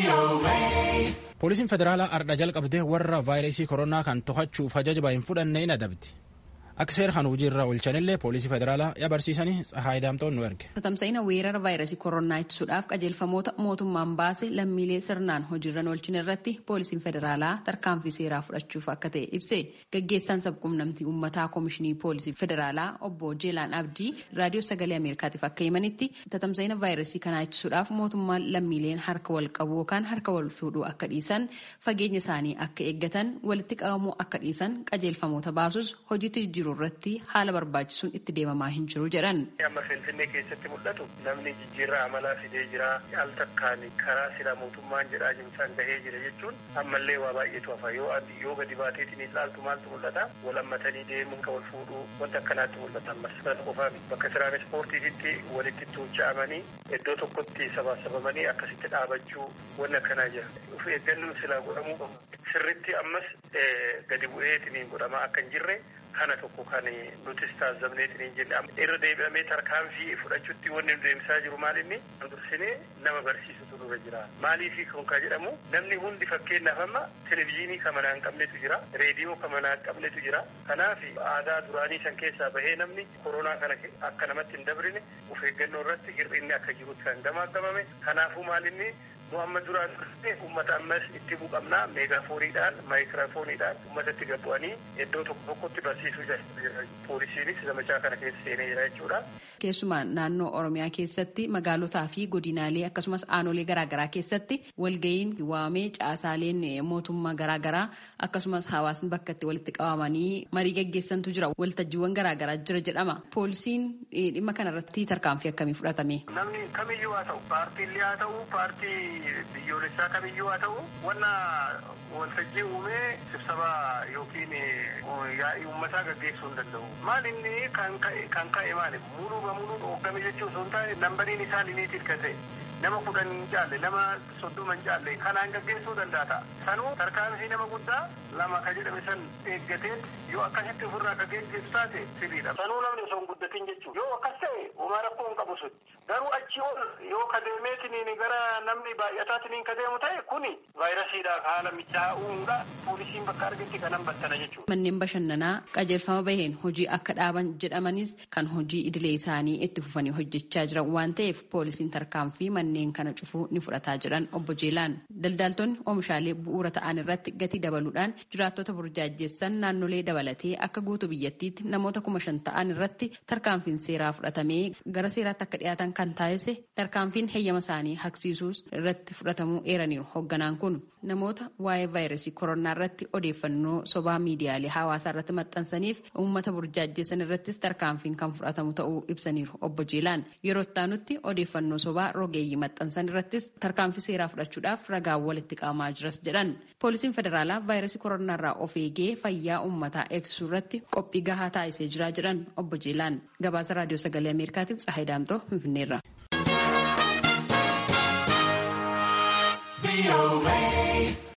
Poolisiin federaalaa ardha jalqabdee warra vaayirasii koronaa kan to'achuuf ajaja hin fudhanne hin adabdi. Akka seera kan hojii irra oolchanillee poolisii federaalaa yabarsiisanii Tsahaay Daamtoon nu erge. Tamsa'ina weerara vaayirasii koronaa ittisuudhaaf qajeelfamoota mootummaan baase lammiilee sirnaan hojiirra oolchin irratti poolisiin federaalaa tarkaanfii seeraa fudhachuuf akka ta'e ibse. Gaggeessaan sabquunnamtii uummataa koomishinii poolisii federaalaa obbo Jeelaan Abdii raadiyoo sagalee Ameerikaatiif akka himanitti tamsa'ina vaayirasii kanaa ittisuudhaaf mootummaan lammiileen harka wal qabu yookaan harka wal fuudhuu akka dhiisan fageenya isaanii akka eeggatan walitti qabamuu akka dhiisan qajeelfamoota baasus hojiitti jiru irratti haala barbaachisuun itti deemamaa hin jiru jedhan. Amma Finfinnee keessatti mul'atu namni jijjiirraa amalaa fidee jira al takkaan karaa sila mootummaan jedhaa jimsaan gahee jira jechuun ammallee waa baay'eetu hafa yoo yoo gadi baateetiin ilaaltu maaltu mul'ata wal hammatanii deemuun kan wal fuudhuu wanta akkanaatti mul'ata ammas kana qofaa bakka tiraanispoortiitti walitti tuucha'amanii iddoo tokkotti sabaasabamanii akkasitti dhaabachuu wanni akkanaa jira. Of eeggannoon silaa godhamuu qabu. Sirritti ammas gadi bu'eetiin godhamaa akka hin jirre kana tokko kan nutis taasifamneetiin jenne irra deebi'amee tarkaanfii fudhachuutti wanni nu deemsaa jiru maal inni dursinee nama barsiisutu dura jira maaliifi kun kan jedhamu namni hundi fakkeenyaaf amma televizyiinii kan manaa hin qabnetu jira reediyoo kan manaa hin qabnetu jira kanaaf aadaa duraanii san keessaa bahee namni koronaa kana akka namatti hin dabrine of eeggannoo irratti hir'inni akka jirutti kan gamaagamame kanaafuu maal inni nu amma duraan ummata ammas itti buqamnaa meegaafooniidhaan maayikiraafooniidhaan ummatatti gabbu'anii iddoo tokko tokkotti barsiisuu jira poolisiinis zamachaa kana keessa seenee jira jechuudha. Keessumaa naannoo Oromiyaa keessatti magaalotaa fi godinaalee akkasumas aanolee garaagaraa keessatti walga'iin waamee caasaaleen mootummaa garaagaraa akkasumas hawaasni bakka itti walitti qabamanii marii gaggeessantu jira waltajjiiwwan garaagaraa jira jedhama. Poolisiin dhimma kanarratti tarkaanfii akkamii fudhatame? Namni kamiyyuu haa ta'u paartiilee haa ta'u paartii biyyoolessaa kamiyyuu haa ta'u wanna waltajjii uumee sibsabaa yookiin yaa'ii uummataa gaggeessuu hin danda'u. Maal inni kan ka'e maali? Muluu muluu dhoogame jechuun osoo hin taane nambariin isaa limiitiif kan ta'e nama kudhan hin caalle nama soddoma hin caalle kanaan gaggeessuu danda'a ta'a. Sanuu tarkaanfii nama guddaa lama ka jedhame san eeggatee yoo akkasitti ofirraa akka geggeessu taate sirriidha. Sanuu namni osoo hin guddatin jechuudha. Yoo akkas ta'e homaa rakkoo hin qabu sun. Garuu achi ol yoo kadeemeetiniin gara namni baay'ataatiniin kadeemu ta'e kuni vaayirasiidhaaf haala mijaa'uudha. Poolisiin bakka argetti kanan battana jechuudha. Manneen bashannanaa qajeelfama baheen hojii akka dhaaban jedhamanis kan hojii idilee isaanii itti fufanii hojjechaa jiran waan ta'eef poolisiin tarkaanfii manneen kana cufuu ni fudhataa jiran obbo Jeelaan. Daldaaltonni oomishaalee bu'uura ta'an irratti gatii dabaluudhaan jiraattota burjaajjessan naannolee dabalatee akka guutuu biyyattiitti namoota kuma shan ta'an irratti tarkaanfiin seeraa fudhatamee gara seeraatti akka dhiyaatan kan taasise tarkaanfiin heeyyama isaanii haqsiisuus irratti fudhatamuu eeraniiru hoogganaan kun namoota waa'ee vaayirasii koronaa irratti odeeffannoo sobaa miidiyaalee hawaasaa irratti maxxansaniif uummata burjaajjessan irrattis tarkaanfiin kan fudhatamu ta'uu ibsaniiru obbo Jeelaan yeroo itti odeeffannoo sobaa rogeeyyii maxxansan irrattis tarkaanfii seeraa fudhachuudhaaf ragaa walitti qabamaa jiras jedhan poolisiin federaalaa vaayirasii koronaa irraa of eegee fayyaa uummataa eegsisuu irratti qophii gahaa taasisee jira jedhan obbo Jeelaan gabaasa raadiyoo sagalee ameerikaatiif Tsahaay Daamtoo finfinneerra.